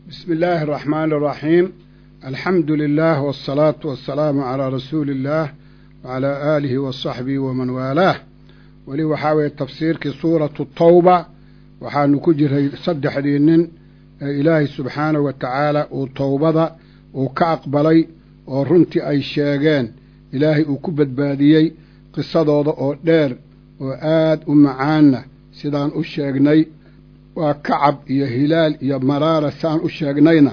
بسم الله الرحمن الرحيم الحمد لله والصلاة والسلام على رسول الله وعلى آله وصحبه ومن والاه weli waxaa weeye tafsiirkii suuratu tawba waxaanu ku jiray saddexdii nin ee ilaahay subxaanahu wa tacaala uu towbada uu ka aqbalay oo runtii ay sheegeen ilaahay uu ku badbaadiyey qisadooda oo dheer oo aad u macaanna sidaan u sheegnay waa kacab iyo hilaal iyo maraara saan u sheegnayna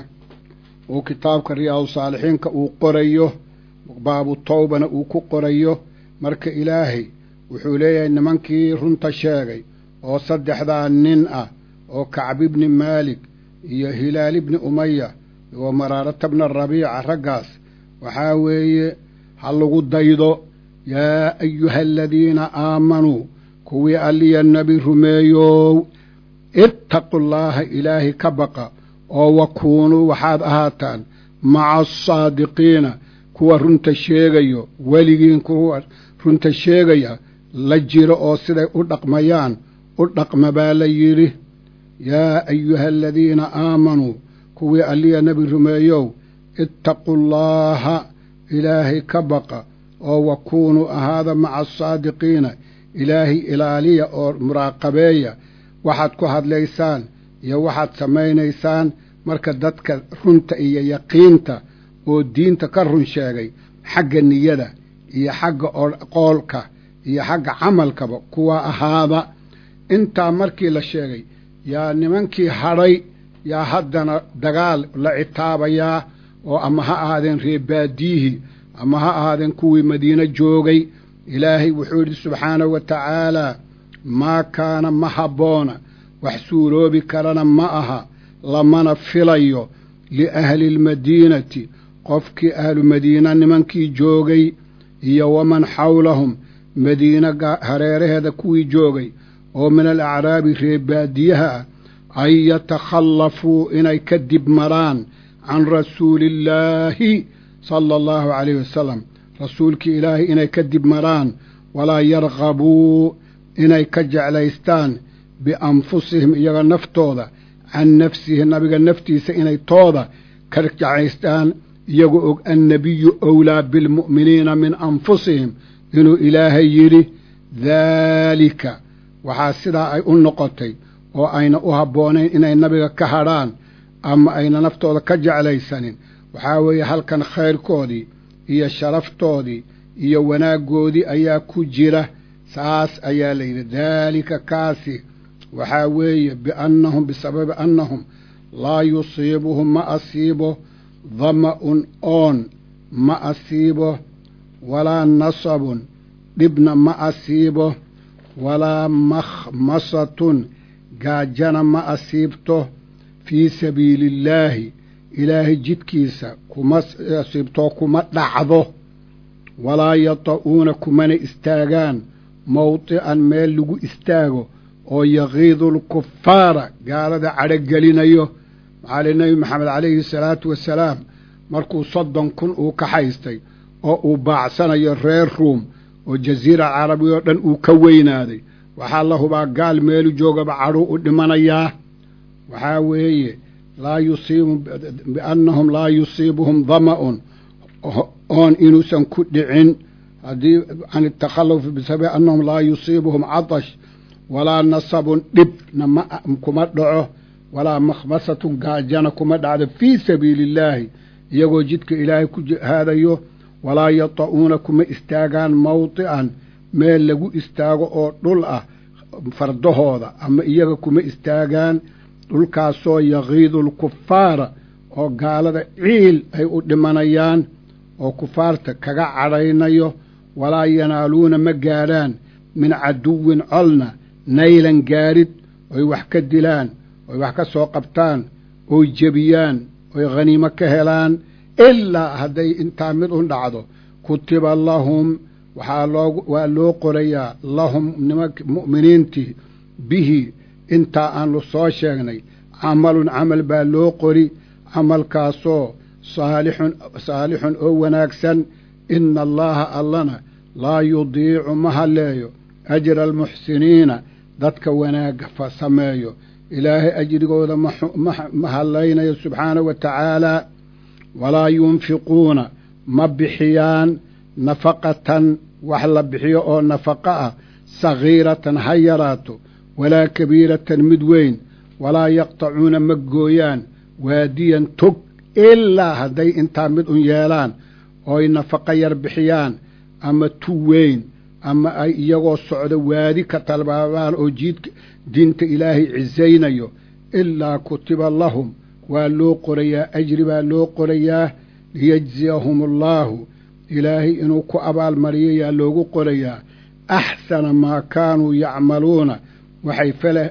uu kitaabka riyaadu saalixiinka uu qorayo baabu tawbana uu ku qorayo marka ilaahay wuxuu leeyahay nimankii runta sheegay oo saddexdaa nin ah oo kacb ibni maalik iyo hilaal ibni umaya iyo maraarata bna rabiica raggaas waxaa weeye ha lagu daydo yaa ayuha aladiina aamanuu kuwii alliya nebi rumeeyow ittaqu llaaha ilaahay ka baqa oo wakuunuu waxaad ahaataan maca asaadiqiina kuwa runta sheegayo weligiin kuwa runta sheegaya la jiro oo siday u dhaqmayaan u dhaqma baa la yidhi yaa ayuha aladiina aamanuu kuwii alliya nebi rumeeyow ittaqu llaaha ilaahay ka baqa oo wakuunuu ahaada maca asaadiqiina ilaahay ilaaliya oo muraaqabeeya waxaad ku hadlaysaan iyo waxaad samaynaysaan marka dadka runta iyo yaqiinta oo diinta ka run sheegay xagga niyada iyo xagga qoolka iyo xagga camalkaba kuwa ahaada intaa markii la sheegay yaa nimankii hadhay yaa haddana dagaal la citaabayaa oo ama ha ahaadeen reebaadiyihii ama ha ahaadeen kuwii madiine joogay ilaahay wuxuu yidhi subxaanahu wa tacaalaa maa kaana ma habboona wax suuroobi karana ma aha lamana filayo liahli lmadiinati qofkii ahlu madiina nimankii joogay iyo waman xawlahum madiina hareeraheeda kuwii joogay oo min alacraabi reebaadiyaha ah an yatakhallafuu inay ka dib maraan can rasuuliillaahi sala allahu calayhi wasalam rasuulkii ilaahay inay ka dib maraan walaa yarqabuu inay ka jeclaystaan bianfusihim iyaga naftooda can nafsihi nabiga naftiisa inay tooda ka jeclaystaan iyagu og annabiyu owlaa bilmu'miniina min anfusihim inuu ilaahay yidhi daalika waxaa sidaa ay u noqotay oo ayna u habboonayn inay nabiga ka hadrhaan ama ayna naftooda ka jeclaysanin waxaa weeye halkan khayrkoodii iyo sharaftoodii iyo wanaaggoodii ayaa ku jira saas ayaa la yidhi daalika kaasi waxaa weeye biannahum bisababi annahum laa yusiibuhum ma asiibo dama'un oon ma asiibo walaa nasabun dhibna ma asiibo walaa makhmasatun gaajana ma asiibto fii sabiiliillaahi ilaahay jidkiisa kuma asiibtoo kuma dhacdo walaa yata'uuna kumana istaagaan mawdi'an meel lagu istaago oo yaqiidu lkufaara gaalada cadhogelinayo maxaa li nebi maxamed calayhi salaatu wasalaam markuu soddon kun uu ka haystay oo uu baacsanayo reer ruum oo jasiira carabi oo dhan uu ka weynaaday waxaa la hubaa gaal meelu joogaba cadhuu u dhimanayaa waxaa weeye laa yusiibu biannahum laa yusiibuhum dama'un oon inuusan ku dhicin haddii can itakhalufi bisababi annahum laa yusiibuhum catash walaa nasabun dhibna ma kuma dhaco walaa makhmasatun gaajana kuma dhacdo fii sabiili illaahi iyagoo jidka ilaahay ku jihaadayo walaa yata'uuna kuma istaagaan mawdi'an meel lagu istaago oo dhul ah fardahooda ama iyaga kuma istaagaan dhulkaasoo yaqiidu lkufaara oo gaalada ciil ay u dhimanayaan oo kufaarta kaga cadhaynayo walaa yanaaluuna ma gaadhaan min caduwin colna naylan gaadhid oy wax ka dilaan oy wax ka soo qabtaan oy jebiyaan oy khaniimo ka helaan ilaa hadday intaa mid un dhacdo kutiba lahum waxaa loo waa loo qorayaa lahum nimank mu'miniintii bihi intaa aanu soo sheegnay camalun camal baa loo qori camalkaasoo saalixun saalixun oo wanaagsan ina allaaha allana laa yudiicu ma halleeyo ajra almuxsiniina dadka wanaagga fa sameeyo ilaahay ajrigooda ma hadlaynayo subxaanahu wa tacaalaa walaa yunfiquuna ma bixiyaan nafaqatan wax la bixiyo oo nafaqo ah sagiiratan ha yaraato walaa kabiiratan mid weyn walaa yaqtacuuna ma gooyaan waadiyan tog ilaa hadday intaa mid un yeelaan ooy nafaqo yar bixiyaan ama tu weyn ama ay iyagoo socdo waadi ka talbaabaan oo jiidka diinta ilaahay cisaynayo ilaa kutiba lahum waa loo qorayaa ajri baa loo qorayaa liyajziyahum allaahu ilaahay inuu ku abaalmariyo yaa loogu qorayaa axsana maa kaanuu yacmaluuna waxay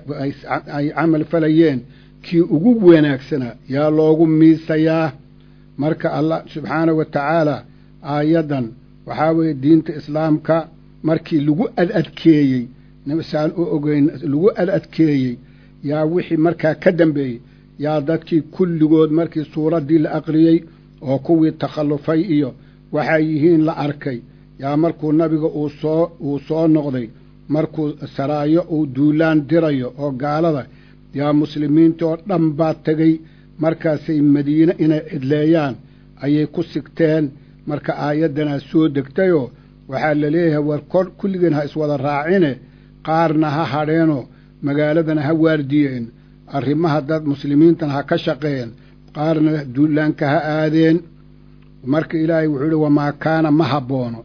ay camal falayeen kii ugu wanaagsanaa yaa loogu miisayaa marka allah subxaanahu wa tacaala aayaddan waxaa weeye diinta islaamka markii lagu adadkeeyey saan u ogeyn lagu adadkeeyey yaa wixii markaa ka dambeeyey yaa dadkii kulligood markii suuraddii la aqriyey oo kuwii takhallufay iyo waxay yihiin la arkay yaa markuu nabiga uu soo uu soo noqday markuu saraayo uu duulaan dirayo oo gaalada yaa muslimiinta oo dhan baa tegey markaasay madiine inay cidleeyaan ayay ku sigteen marka aayaddanaa soo degtayoo waxaa la leeyahay war kor kulligeen ha iswada raacine qaarna ha hadheenoo magaaladana ha waardiyeen arrimaha dad muslimiintana ha ka shaqeeyeen qaarna duulaanka ha aadeen marka ilaahay wuxuu yihi wamaa kaana ma habboono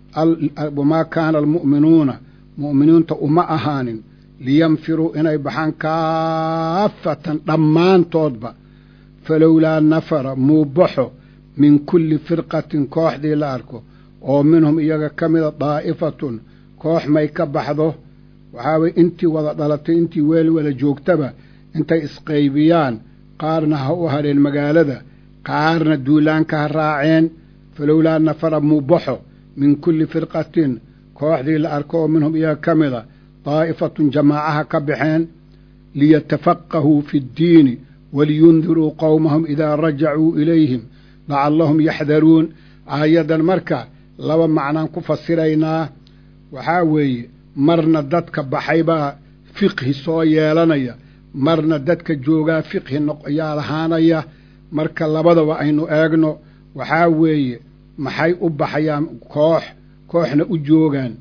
wamaa kaana almu'minuuna mu'miniinta uma ahaanin liyanfiruu inay baxaan kaafatan dhammaantoodba falowlaa nafara muubaxo min kulli firqatin kooxdii la arko oo minhum iyaga ka mida daa'ifatun koox may ka baxdo waxaa weye intii wada dhalatay intii weel wada joogtaba intay isqaybiyaan qaarna ha u hadheen magaalada qaarna duulaanka ha raaceen falowlaa nafara muubaxo min kulli firqatin kooxdii la arko oo minhum iyaga ka mida daa'ifatun jamaacaha ka baxeen liyatafaqahuu fi ddiini waliyundiruu qowmahum idaa rajacuu ilayhim lacallahum yaxdaruun aayaddan marka laba macnaan ku fasiraynaa waxaa weeye marna dadka baxay baa fiqhi soo yeelanaya marna dadka joogaa fiqhi yaa lahaanaya marka labadaba aynu eegno waxaa weeye maxay u baxayaan koox kooxna u joogaan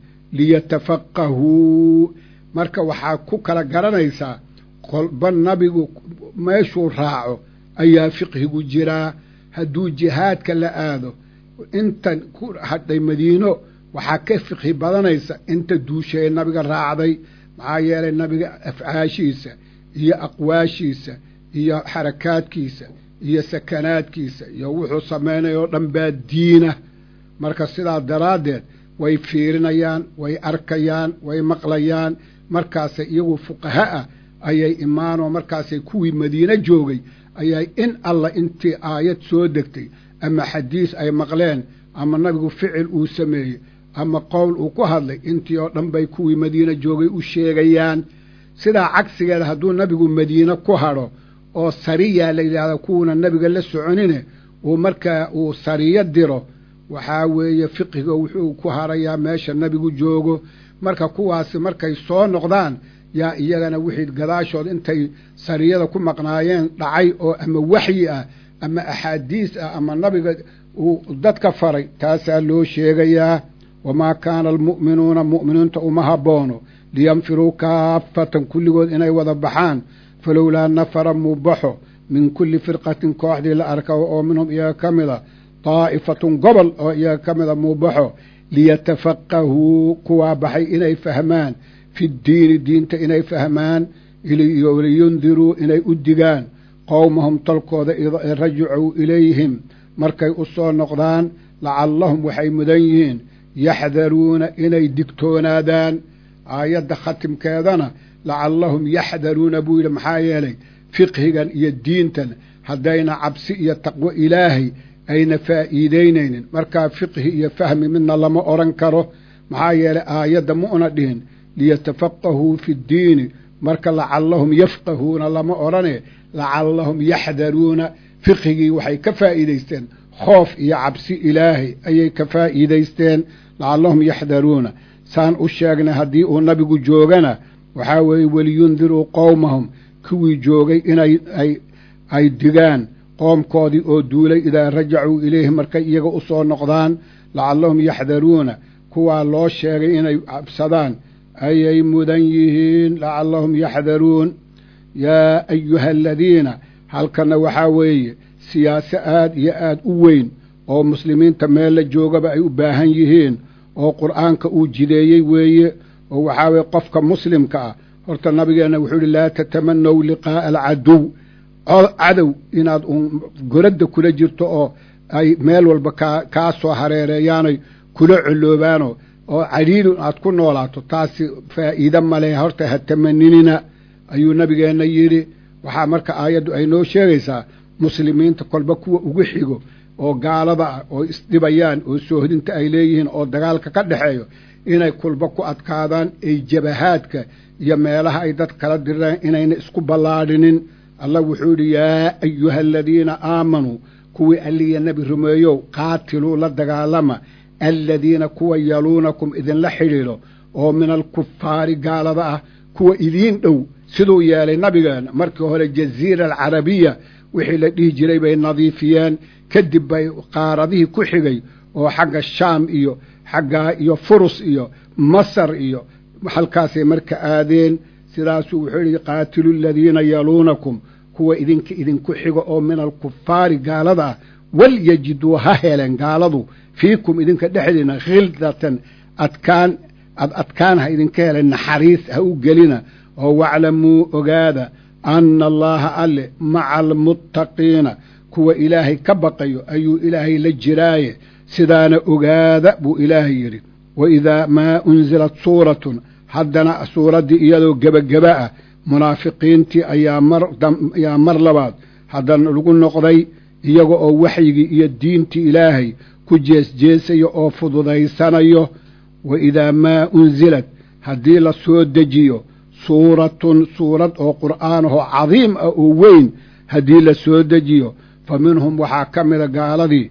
liyatafaqahuu marka waxaa ku kala garanaysaa kolba nabigu meeshuu raaco ayaa fiqhigu jiraa hadduu jihaadka la aado intan ku hadhay madiino waxaa ka fiqhi badanaysa inta duushee nabiga raacday maxaa yeelay nabiga afcaashiisa iyo aqwaashiisa iyo xarakaadkiisa iyo sakanaadkiisa iyo wuxuu samaynaya oo dhan baa diina marka sidaa daraaddeed way fiirinayaan way arkayaan way maqlayaan markaasay iyagu fuqaha ah ayay imaanoo markaasay kuwii madiine joogay ayay in alla intii aayad soo degtay ama xadiis ay maqleen ama nabigu ficil uu sameeyey ama qowl uu ku hadlay intii oo dhan bay kuwii madiine joogay u sheegayaan sidaa cagsigeeda hadduu nabigu madiine ku hadho oo sariyaa la yidhaahda kuwuna nabiga la soconine uu markaa uu sariyo diro waxaa weeye fiqiga wuxuu ku harayaa meesha nabigu joogo marka kuwaasi markay soo noqdaan yaa iyagana wixii gadaashood intay sariyada ku maqnaayeen dhacay oo ama waxyi ah ama axaadiis ah ama nabiga uu dadka faray taasaa loo sheegayaa wamaa kaana almu'minuuna mu'miniinta uma habboono liyanfiruu kaafatan kulligood inay wada baxaan falowlaa nafara muubaxo min kulli firqatin kooxdii la arka oo minhum iyaga ka mida daa'ifatun gobol oo iyaga ka mida muubaxo liyatafaqahuu kuwaa baxay inay fahmaan fi ddiini diinta inay fahmaan liyundiruu inay u digaan qowmahum tolkooda ida rajacuu ilayhim markay u soo noqdaan lacallahum waxay mudan yihiin yaxdaruuna inay digtoonaadaan aayadda khatimkeedana lacallahum yaxdaruuna buu yidhi maxaa yeelay fiqhigan iyo diintan haddayna cabsi iyo taqwo ilaahay ayna faa'iidaynaynin markaa fiqhi iyo fahmi midna lama odhan karo maxaa yeelay aayadda ma una dhihin liyatafaqahuu fi ddiini marka lacallahum yafqahuuna lama odhane lacallahum yaxdaruuna fiqhigii waxay ka faa'iidaysteen khoof iyo cabsi ilaahay ayay ka faa'iidaysteen lacallahum yaxdaruuna saan u sheegnay haddii uu nabigu joogana waxaa weeye weliyundiruu qowmahum kuwii joogay inay ay ay digaan qoomkoodii oo duulay idaa rajacuu ilayhi markay iyaga u soo noqdaan lacallahum yaxdaruuna kuwaa loo sheegay inay cabsadaan ayay mudan yihiin lacallahum yaxdaruun yaa ayuha aladiina halkanna waxaa weeye siyaase aad iyo aad u weyn oo muslimiinta meel la joogaba ay u baahan yihiin oo qur'aanka uu jideeyey weeye oo waxaa weye qofka muslimka ah horta nabigeenna wuxuu yihi laa tatamanaw liqaa'a alcaduw cadow inaad uun goradda kula jirto oo ay meel walba kaa kaa soo hareereeyaanay kula coloobaano oo cadiilun aad ku noolaato taasi faa'iide male horta ha tamaninina ayuu nabigeenna yidhi waxaa marka aayaddu ay noo sheegaysaa muslimiinta kolba kuwa ugu xigo oo gaalada ah oo isdhibayaan oo soohdinta ay leeyihiin oo dagaalka ka dhexeeyo inay kulba ku adkaadaan ay jabahaadka iyo meelaha ay dad kala diraan inayna isku ballaadhinin allah wuxuu yidhi yaa ayuha aladiina aamanuu kuwii alliya nebi rumeeyow qaatiluu la dagaalama aladiina kuwa yaluunakum idinla xidhiidho oo min alkufaari gaalada ah kuwa idiin dhow siduu yeelay nabigeena markii hore jaziira alcarabiya wixii la dhihi jiray bay nadiifiyeen kadib bay qaaradihii ku xigay oo xagga shaam iyo xaggaa iyo furus iyo masar iyo halkaasay marka aadeen sidaasuu wuxuu yihi qaatilu aladiina yaluunakum kuwa idinka idinku xigo oo min alkufaari gaalada ah walyajiduu ha helen gaaladu fiikum idinka dhexdiina khildatan adkaan ad adkaan ha idinka helen naxariis ha u gelina oo waclamuu ogaada anna allaha alle maca almuttaqiina kuwa ilaahay ka baqayo ayuu ilaahay la jiraaye sidaana ogaada buu ilaahay yidhi wa idaa maa unzilat suuratun haddana suuraddii iyadoo gebageba ah munaafiqiintii ayaa mar ayaa mar labaad haddana lagu noqday iyaga oo waxyigii iyo diintii ilaahay ku jeesjeesayo oo fududaysanayo wa idaa maa unzilat haddii la soo dejiyo suuratun suurad oo qur'aanahoo cadiim ah oo weyn haddii la soo dejiyo fa minhum waxaa ka mida gaaladii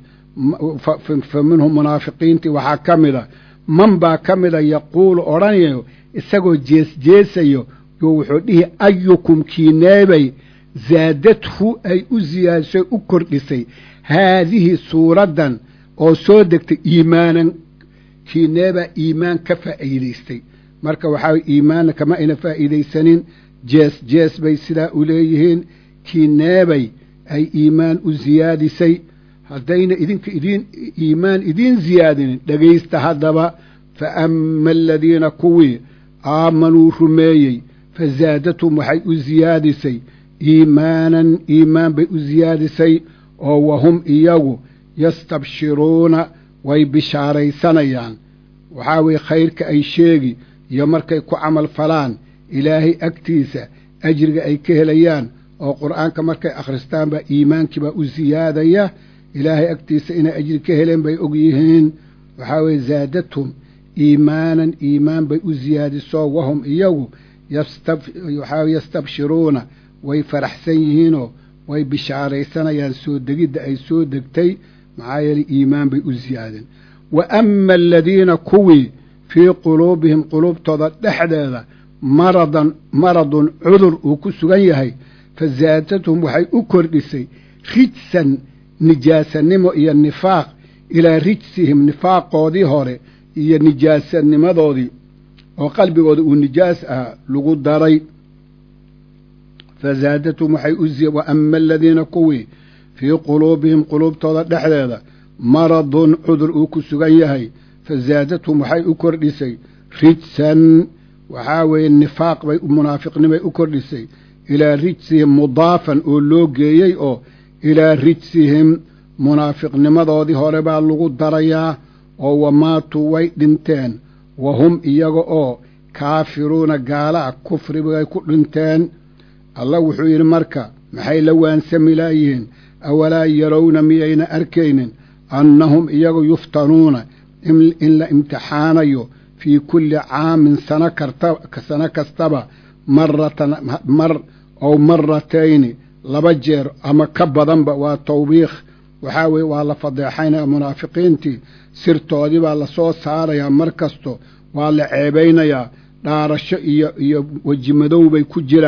fa minhum munaafiqiintii waxaa ka mida man baa ka mida yaquulu odhanayo isagoo jeesjeesayo yo wuxuu dhihi ayukum kiineebay zaadathu ay u siyaadisay u kordhisay haadihi suuraddan oo soo degtay iimaanan kiineebaa iimaan ka faa'iidaystay marka waxaa iimaanna kama ayna faa'iidaysanin jees jees bay sidaa u leeyihiin kiineebay ay iimaan u siyaadisay haddayna idinka idiin iimaan idiin siyaadinin dhegaysta haddaba fa ama aladiina kuwii aamanuu rumeeyey fa zaadathum waxay u siyaadisay iimaanan iimaan bay u siyaadisay oo wahum iyagu yastabshiruuna way bishaaraysanayaan waxaa weye khayrka ay sheegi iyo markay ku camal falaan ilaahay agtiisa ajriga ay ka helayaan oo qur'aanka markay akhristaan baa iimaankiibaa u siyaadaya ilaahay agtiisa inay ajri ka heleen bay og yihiin waxaa weeye zaadathum iimaanan iimaan bay u siyaadiso wahum iyagu waxaa yastabshiruuna way faraxsan yihiinoo way bishaaraysanayaan soo degidda ay soo degtay maxaa yeelay iimaan bay u siyaadeen wa ama aladiina kuwii fii quluubihim quluubtooda dhexdeeda maradan maradun cudur uu ku sugan yahay fa zaadathum waxay u kordhisay rijsan nijaasanimo iyo nifaaq ilaa rijsihim nifaaqoodii hore iyo nijaasanimadoodii oo qalbigooda uu nijaas ahaa lagu daray fa zaadathum waxay u wa ama aladiina kuwii fii quluubihim quluubtooda dhexdeeda maradun cudur uu ku sugan yahay fa zaadathum waxay u kordhisay rijsan waxaa weeye nifaaq bay munaafiqnimay u kordhisay ilaa rijsihim mudaafan oo loo geeyey oo ilaa rijsihim munaafiqnimadoodii hore baa lagu darayaa oo wamaatuu way dhinteen wa hum iyaga oo kaafiruuna gaala'a kufri bay ku dhinteen allah wuxuu yidhi marka maxay la waansami laayihiin awalaa yarowna miyayna arkaynin annahum iyagu yuftanuuna in la imtixaanayo fii kulli caamin sana karta sano kastaba maratan mar ow maratayni laba jeer ama ka badanba waa tawbiikh waxaa weeye waa la fadeexaynaya munaafiqiintii sirtoodii baa lasoo saarayaa mar kasto waa la ceebaynayaa dhaarasho iyo iyo weji madow bay ku jiraan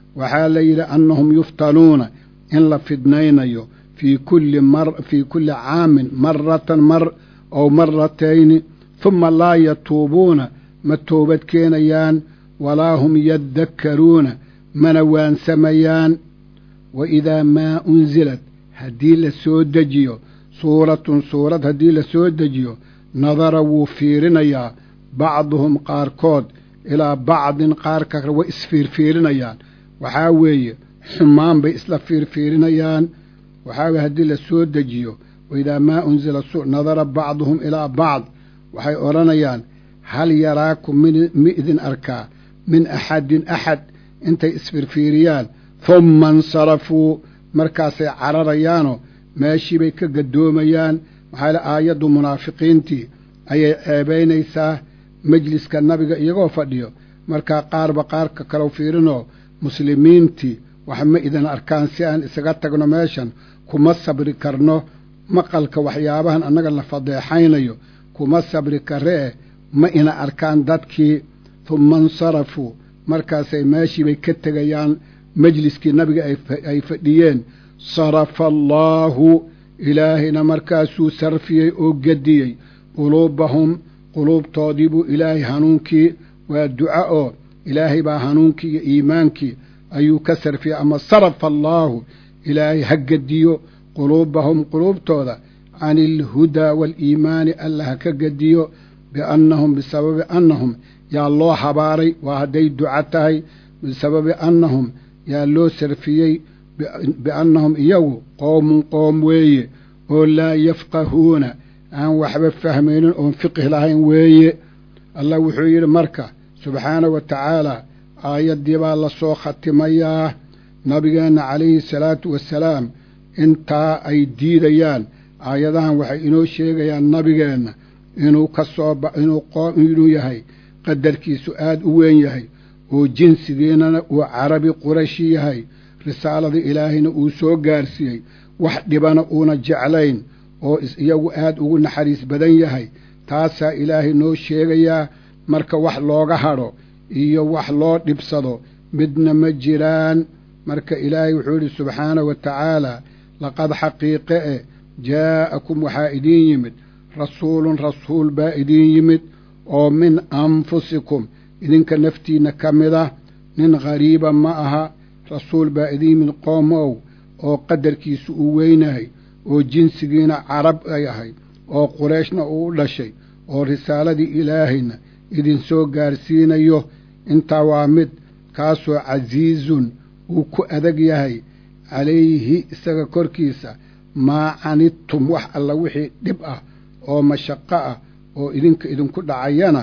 waxaa la yidhi annahum yuftanuuna in la fidnaynayo fii kulli mar fii kulli caamin maratan mar ow maratayni huma laa yatuubuuna ma toobad keenayaan walaa hum yaddakkaruuna mana waansamayaan wa idaa maa unsilad haddii la soo dejiyo suuratun suurad haddii la soo dejiyo nadara wuu fiirinayaa bacduhum qaarkood ilaa bacdin qaarka kale way isfiirfiirinayaan waxaa weeye xumaan bay isla fiirfiirinayaan waxaa weye haddii la soo dejiyo waidaa maa unsila nadara bacduhum ilaa bacd waxay odhanayaan hal yaraakum mi idin arkaa min axadin axad intay isfiirfiiriyaan humma insarafuu markaasay cararayaanoo meeshiibay ka gadoomayaan maxaa le aayaddu munaafiqiintii ayay ceebaynaysaa mejliska nabiga iyagoo fadhiyo markaa qaarba qaarka kalau fiirinoo muslimiintii wax ma idin arkaan si aan isaga tagno meeshan kuma sabri karno maqalka waxyaabahan annaga la fadeexaynayo kuma sabri karee ma ina arkaan dadkii humma insarafuu markaasay meeshiibay ka tegayaan mejliskii nabiga ay fadhiyeen sarafa allaahu ilaahayna markaasuu sarfiyey oo gediyey quluubahum quluubtoodii buu ilaahay hanuunkii waa duca oo ilaahay baa hanuunkii iyo iimaankii ayuu ka sarfiyey ama sarafa allaahu ilaahay ha gediyo quluubahum quluubtooda can ilhudaa waaliimaani alla ha ka gediyo biannahum bisababi annahum yaa loo habaaray waa hadday duca tahay bisababi annahum yaa loo sarfiyey biannahum iyagu qowmun qoom weeye oo laa yafqahuuna aan waxba fahmaynin oon fiqih lahayn weeye allah wuxuu yidhi marka subxaanahu wa tacaalaa aayaddii baa la soo khatimayaa nabigeenna calayhi salaatu wasalaam intaa ay diidayaan aayadahan waxay inoo sheegayaan nabigeenna inuu ka soo inuu qoom inuu yahay qadarkiisu aad u weyn yahay oo jinsigiinana uu carabi qurashi yahay risaalada ilaahayna uu soo gaarsiiyey wax dhibana uuna jeclayn oo iyagu aad ugu naxariis badan yahay taasaa ilaahay noo sheegayaa marka wax looga hadho iyo wax loo dhibsado midna ma jiraan marka ilaahay wuxuu yidhi subxaanahu wa tacaalaa laqad xaqiiqe e jaa'akum waxaa idiin yimid rasuulun rasuul baa idiin yimid oo min anfusikum idinka naftiinna ka mid ah nin khariiba ma aha rasuul baa idiin yimid qoomow oo qadarkiisu uu weynahay oo jinsigiina carab ay ahay oo qurayshna uu u dhashay oo risaaladii ilaahayna idinsoo gaarsiinayo intaa waa mid kaasoo casiizun uu ku adag yahay calayhi isaga korkiisa maa canidtum wax alla wixii dhib ah oo mashaqo ah oo idinka idinku dhacayana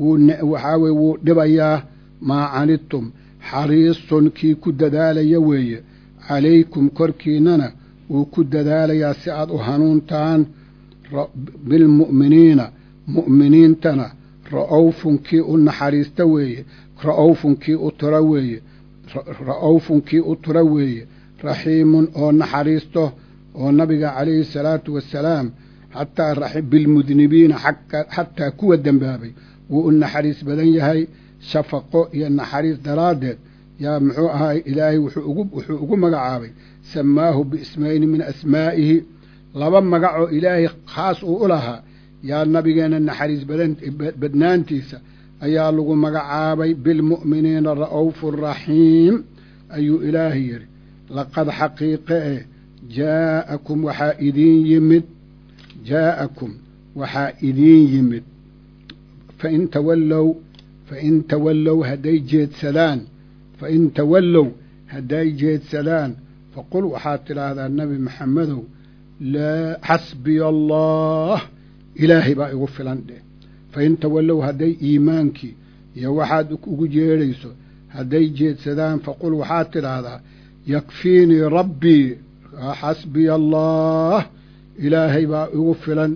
waxaa weye wuu dhibayaa maa canidtum xariisun kii ku dadaalaya weeye calaykum korkiinnana wuu ku dadaalayaa si aad u hanuuntaan bilmu'miniina mu'miniintana ra'owfun kii u naxariista weeye ra'owfun kii u tura weeye ra'owfun kii u tura weeye raxiimun oo naxariisto oo nabiga calayhi salaatu wasalaam xataa bilmudnibiina xataa kuwa dembaabay wuu u naxariis badan yahay shafaqo iyo naxariis daraaddeed yaa muxuu ahaay ilaahay wuxuu ugu magacaabay samaahu biismayni min asmaa'ihi laba magacoo ilaahay khaas uu u lahaa yaa nabigeenna naxariis badnaantiisa ayaa lagu magacaabay bilmu'miniina ra'owfu raxiim ayuu ilaahay yidhi laqad xaqiiqe eh jaa'akum waxaa idiin yimid jaa'akum waxaa idiin yimid fain tawallow fain tawallow hadday jeedsadaan fain tawallow hadday jeedsadaan faqul waxaad tidhaahdaa nebi maxamedow laa xasbiya allah ilaahay baa igu filan dheh fain tawallow hadday iimaankii iyo waxaad ugu jeedhayso hadday jeedsadaan faqul waxaad tidhaahdaa yakfiinii rabbii xasbiya allah ilaahay baa igu filan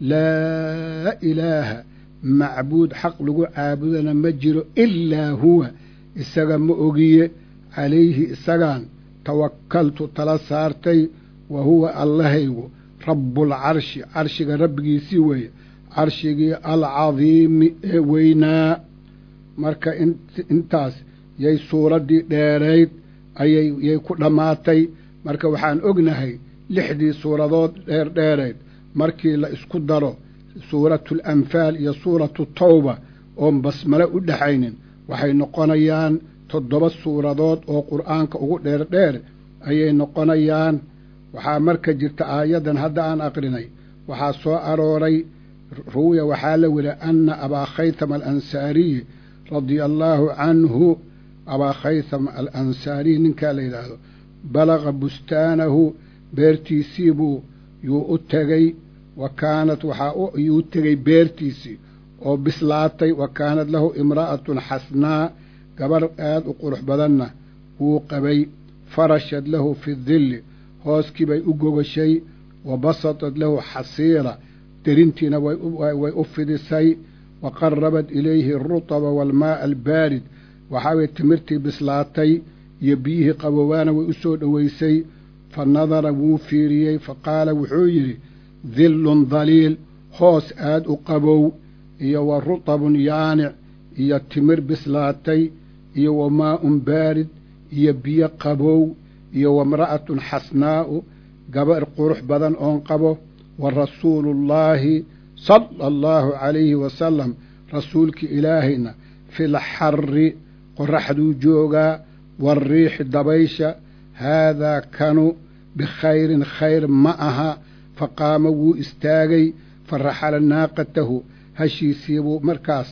laa ilaaha macbuud xaq lagu caabudana ma jiro ilaa huwa isaga ma ogiye calayhi isagaan tawakkaltu tala saartay wa huwa allahaygu rabbulcarshi carshiga rabbigiisii weeye carshigii alcadiimi ee weynaa marka intaas yay suuraddii dheerayd ayay yay ku dhammaatay marka waxaan ognahay lixdii suuradood dheerdheereed markii la isku daro suuratu alanfaal iyo suuratu tawba oon basmale u dhexaynin waxay noqonayaan toddoba suuradood oo qur'aanka ugu dheerdheer ayay noqonayaan waxaa marka jirta aayaddan hadda aan aqrinay waxaa soo arooray ruwiya waxaa la weli anna abaa khaythama alansaariy radia allaahu canhu abaa khaytham alansaariy ninkaa la yidhaahdo balaqa bustaanahu beertiisiibuu yuu u tegey wa kaanat waxaa yuu u tegey beertiisii oo bislaatay wa kaanat lahu imra'atun xasnaa gabar aad u qurux badanna wuu qabay farashad lahu fi dilli hooskii bay u gogashay wa basatat lahu xasiira derintiina way u fidisay wa qarabad ilayhi arutaba waalmaa'a albaarid waxaa way timirtii bislaatay iyo biyihii qabowaana way u soo dhowaysay fa nadara wuu fiiriyey fa qaala wuxuu yidhi dillun daliil hoos aad u qabow iyo wa rutabun yaanic iyo timir bislaatay iyo wa maa'un baarid iyo biyo qabow iyo wamra'atun xasnaa'u gabar qurux badan oon qabo wa rasuuluullaahi sala allahu calayhi wasalam rasuulkii ilaahayna fil xarri qoraxduu joogaa waariixi dabaysha haadaa kanu bikhayrin khayr ma aha fa qaama wuu istaagay fa raxala naaqatahu hashiisiibuu markaas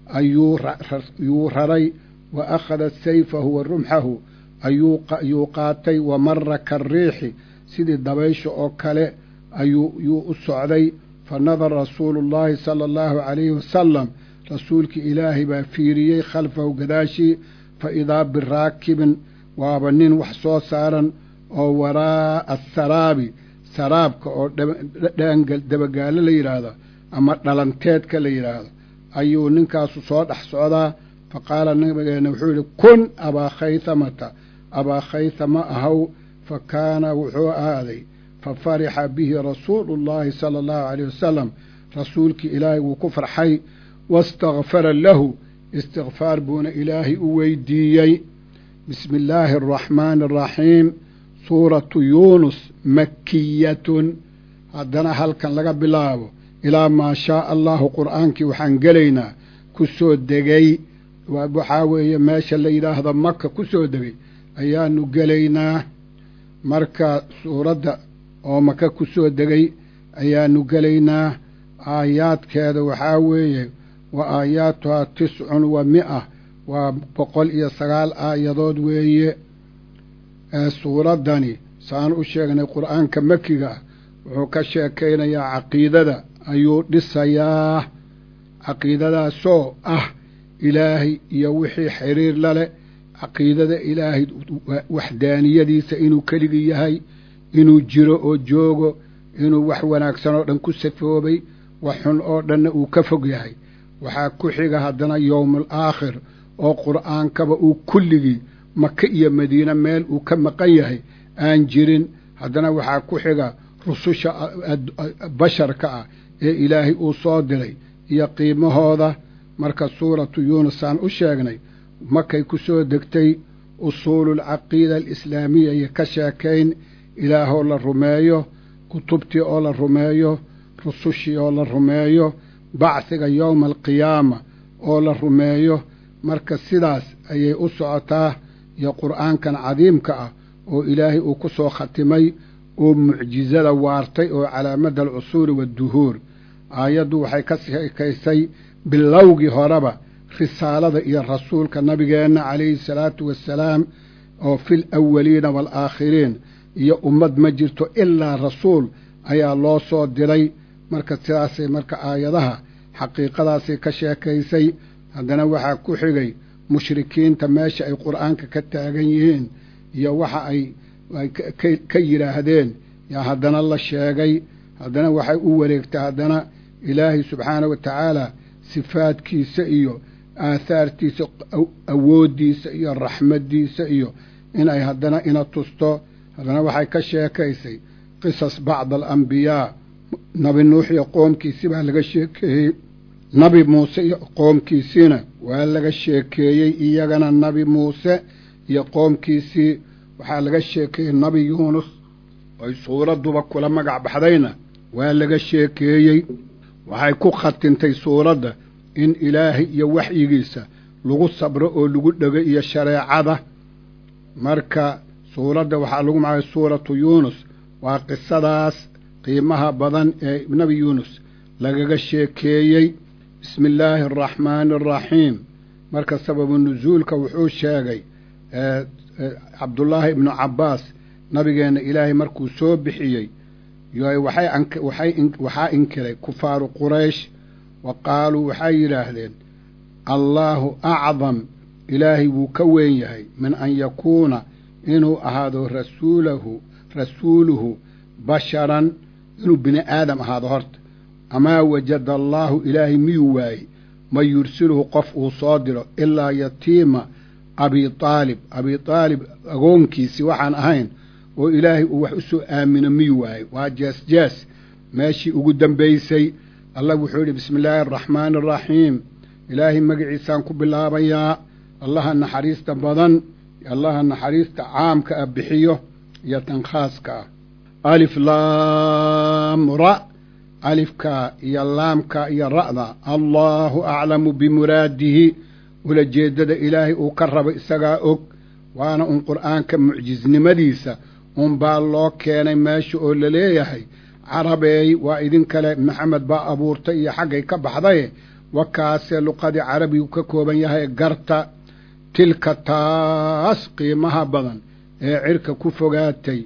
ayuu raray wa akhada sayfahu wa rumxahu ayuu qaatay wa mara kariixi sidii dabaysha oo kale ayuu u socday fa nadara rasuulu llaahi sala allahu calayhi wasalam rasuulkii ilaahay baa fiiriyey khalfahu gadaashii fa idaa biraakibin waaba nin wax soo saaran oo waraa'a asaraabi saraabka oo dhaangal dabagaalo la yidhaahdo ama dhalanteedka la yidhaahdo ayuu ninkaasu soo dhex socdaa fa qaala nabigeenna wuxuu yidhi kun abaa khaytamata abaa khaytama ahaw fa kaana wuxuu ahaaday fa farixa bihi rasuulu llaahi sala allahu calayh wasalam rasuulkii ilaahay wuu ku farxay wastakfara lahu istikfaar buuna ilaahay u weydiiyey bismi illaahi araxmaani araxiim suuratu yuunus makiyatun haddana halkan laga bilaabo ilaa maa shaaa allahu qur'aankii waxaan gelaynaa ku soo degay waxaa weeye meesha la yidhaahdo maka ku soo degay ayaanu gelaynaa marka suuradda oo maka ku soo degay ayaanu gelaynaa aayaadkeeda waxaa weeye wa aayaatuhaa tiscun wa mi'a waa boqol iyo sagaal aayadood weeye ee suuraddani saan u sheegnay qur'aanka makiga ah wuxuu ka sheekaynayaa caqiidada ayuu dhisayaa caqiidadaasoo ah ilaahay iyo wixii xiriir la leh caqiidada ilaahay waxdaaniyadiisa inuu keligii yahay inuu jiro oo joogo inuu wax wanaagsan oo dhan ku safoobay wax xun oo dhanna uu ka fog yahay waxaa ku xiga haddana yowmul aakhir oo qur'aankaba uu kulligii maka iyo madiine meel uu ka maqan yahay aan jirin haddana waxaa ku xiga rususha basharka ah ee ilaahay uu soo diray iyo qiimahooda marka suuratu yuunus aan u sheegnay markay ku soo degtay usuululcaqiida alislaamiya iyo ka sheekayn ilaahoo la rumeeyo kutubtii oo la rumeeyo rusushii oo la rumeeyo bacsiga yowma alqiyaama oo la rumeeyo marka sidaas ayay u socotaa iyo qur'aankan cadiimka ah oo ilaahay uu ku soo khatimay oo mucjizada waartay oo calaamadda alcusuuri waadduhuur aayaddu waxay ka sheekaysay bilowgii horeba risaalada iyo rasuulka nabigeenna calayhi salaatu wassalaam oo fil awaliina waalaakhiriin iyo ummad ma jirto ilaa rasuul ayaa loo soo diray marka sidaasay marka aayadaha xaqiiqadaasay ka sheekaysay haddana waxaa ku xigay mushrikiinta meesha ay qur'aanka ka taagan yihiin iyo waxa ay ka yidhaahdeen yaa haddana la sheegay haddana waxay u wareegtay haddana ilaahay subxaana wa tacaala sifaadkiisa iyo aahaartiisa awooddiisa iyo raxmaddiisa iyo inay haddana ina tusto haddana waxay ka sheekaysay qisas bacda alambiyaa nabi nuux iyo qoomkiisi baa laga sheekeeyey nabi muuse iyo qoomkiisiina waa laga sheekeeyey iyagana nabi muuse iyo qoomkiisii waxaa laga sheekeeyey nabi yuunus oy suuradduba kula magac baxdayna waa laga sheekeeyey waxay ku khatintay suuradda in ilaahay iyo waxyigiisa lagu sabro oo lagu dhego iyo shareecada marka suuradda waxaa lagu magacay suuratu yuunus waa qisadaas qiimaha badan ee nebi yuunus lagaga sheekeeyey bismi illaahi araxmaani araxiim marka sababu nusuulka wuxuu sheegay cabdullaahi ibnu cabbaas nabigeenna ilaahay markuu soo bixiyey waxaa inkiray kufaaru quraysh wa qaaluu waxay yidhaahdeen allaahu acdam ilaahay wuu ka weyn yahay min an yakuuna inuu ahaado rasuulahu rasuuluhu basharan inuu bini aadam ahaado horta amaa wajada allaahu ilaahay miyuu waayey man yursiluhu qof uu soo diro ilaa yatiima abi aalib abi aalib agoonkiisii waxaan ahayn oo ilaahay uu wax u soo aamino miyuu waayey waa jees jees meeshii ugu dambaysay allah wuxuu yidhi bismi illaahi araxmaani araxiim ilaahay magaciisaan ku bilaabayaa allaha naxariista badan allaha naxariista caamka ah bixiyo iyo tan khaaska ah alif laam ra alifka iyo laamka iyo ra'da allaahu aclamu bimuraadihi ulajeeddada ilaahay uu ka rabo isagaa og waana un qur'aanka mucjisnimadiisa unbaa loo keenay meesha oo la leeyahay carabeey waa idin kale maxamed baa abuurtay iyo xaggay ka baxdaye wakaasee luqadii carabigu ka kooban yahay garta tilka taas qiimaha badan ee cirka ku fogaatay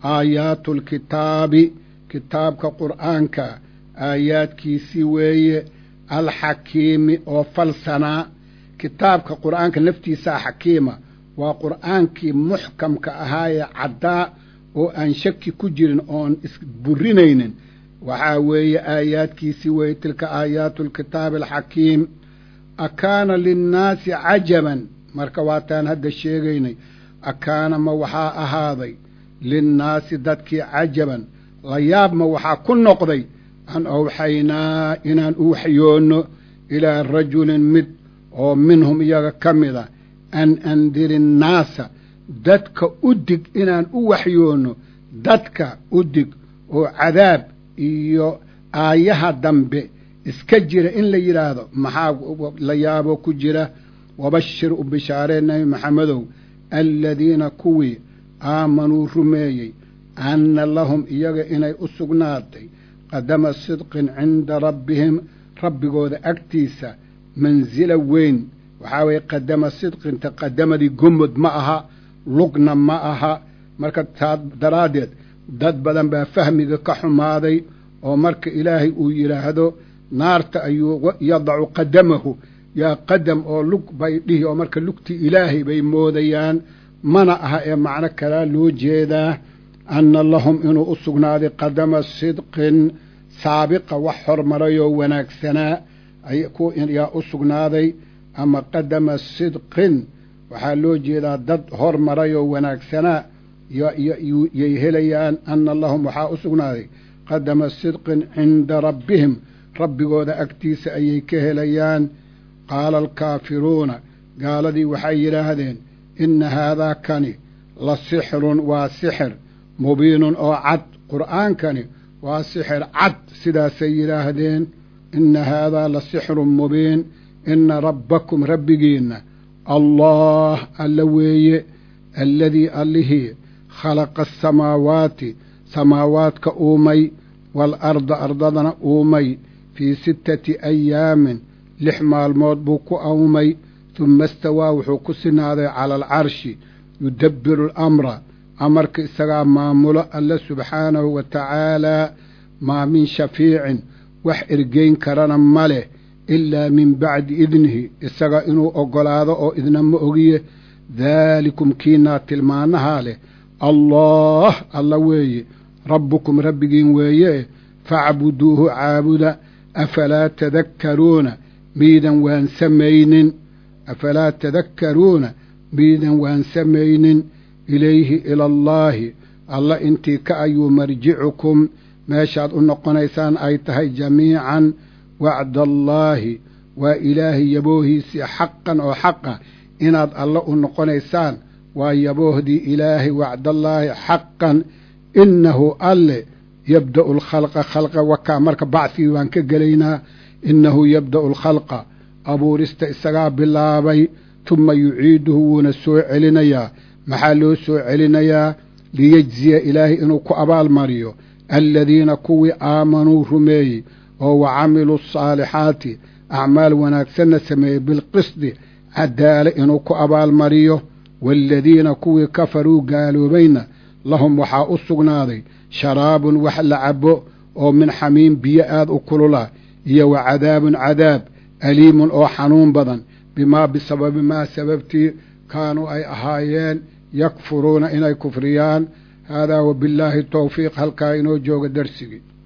aayaatulkitaabi kitaabka qur'aanka aayaadkiisii weeye alxakiimi oo falsanaa kitaabka qur'aanka naftiisaa xakiima waa qur'aankii muxkamka ahaayee caddaa oo aan shaki ku jirin oon isburinaynin waxaa weeye aayaadkiisii weeye tilka aayaatu alkitaabi alxakiim akaana linnaasi cajaban marka waataan hadda sheegaynay akaana ma waxaa ahaaday linnaasi dadkii cajaban la yaab ma waxaa ku noqday an awxaynaa inaan u waxyoonno ilaa rajulin mid oo minhum iyaga ka mida an andiri innaasa dadka u dig inaan u waxyoonno dadka u dig oo cadaab iyo aayaha dambe iska jira in la yidhaahdo maxaa la yaabo ku jira wabashir u bishaaree nebi maxamedow aladiina kuwii aamanuu rumeeyey anna lahum iyaga inay u sugnaatay qadama sidqin cinda rabbihim rabbigooda agtiisa mansila weyn waxaa weeye qadama sidqinta qadamadii gomod ma aha lugna ma aha marka taa daraaddeed dad badan baa fahmiga ka xumaaday oo marka ilaahay uu yidhaahdo naarta ayuu yadacu qadamahu yaa qadam oo lug bay dhihi oo marka lugtii ilaahay bay moodayaan mana aha ee macno kalaa loo jeedaa anna lahum inuu u sugnaaday qadama sidqin saabiqa wax hormarayoo wanaagsanaa yaa u sugnaaday ama qadama sidqin waxaa loo jeedaa dad hormarayoo wanaagsanaa yay helayaan anna lahum waxaa u sugnaaday qadama sidqin cinda rabbihim rabbigooda agtiisa ayay ka helayaan qaala alkaafiruuna gaaladii waxay yidhaahdeen inna haadaa kani la sixirun waa sixir mubiinun oo cad qur'aankani waa sixir cad sidaasay yidhaahdeen inna haadaa la sixirun mubiin inna rabbakum rabbigiinna allah alla weeye alladii allihii khalaqa asamaawaati samaawaadka uumay waalarda ardadana uumay fii sittati ayaamin lix maalmood buu ku awmay tuma istawaa wuxuu ku sinaaday cala alcarshi yudabbiru alamra amarka isagaa maamulo alle subxaanahu wa tacaalaa maa min shafiicin wax ergeyn karana ma leh ilaa min bacdi idnihi isaga inuu oggolaado oo idna ma ogiye daalikum kiinaa tilmaanahaa leh allah alla weeye rabbukum rabbigiin weeye facbuduuhu caabuda afalaa tadakkaruuna miidan waan samaynin afalaa tadakkaruuna miidan waan samaynin ilayhi ila allaahi alla intii ka ayuu marjicukum meeshaad u noqonaysaan ay tahay jamiican wacdaallaahi waa ilaahay yaboohiisii xaqan oo xaqa inaad alle u noqonaysaan waa yaboohdii ilaahay wacdallaahi xaqan innahu alle yabda'u alkhalqa khalqa wakaa marka bacfigii baan ka gelaynaa innahu yabda'u alkhalqa abuurista isagaa bilaabay tuma yuciiduhu wuuna soo celinayaa maxaa loo soo celinayaa liyejziya ilaahay inuu ku abaalmariyo aladiina kuwii aamanuu rumeeyey oo wa camiluu asaalixaati acmaal wanaagsanna sameeyey bilqisdi cadaale inuu ku abaalmariyo waaladiina kuwii kafaruu gaaloobayna lahum waxaa u sugnaaday sharaabun wax la cabo oo min xamiim biyo aad u kulula iyo wa cadaabun cadaab aliimun oo xanuun badan bimaa bisababi maa sababtii kaanuu ay ahaayeen yakfuruuna inay kufriyaan haadaa wabillaahi towfiiq halkaa inoo jooga darsigii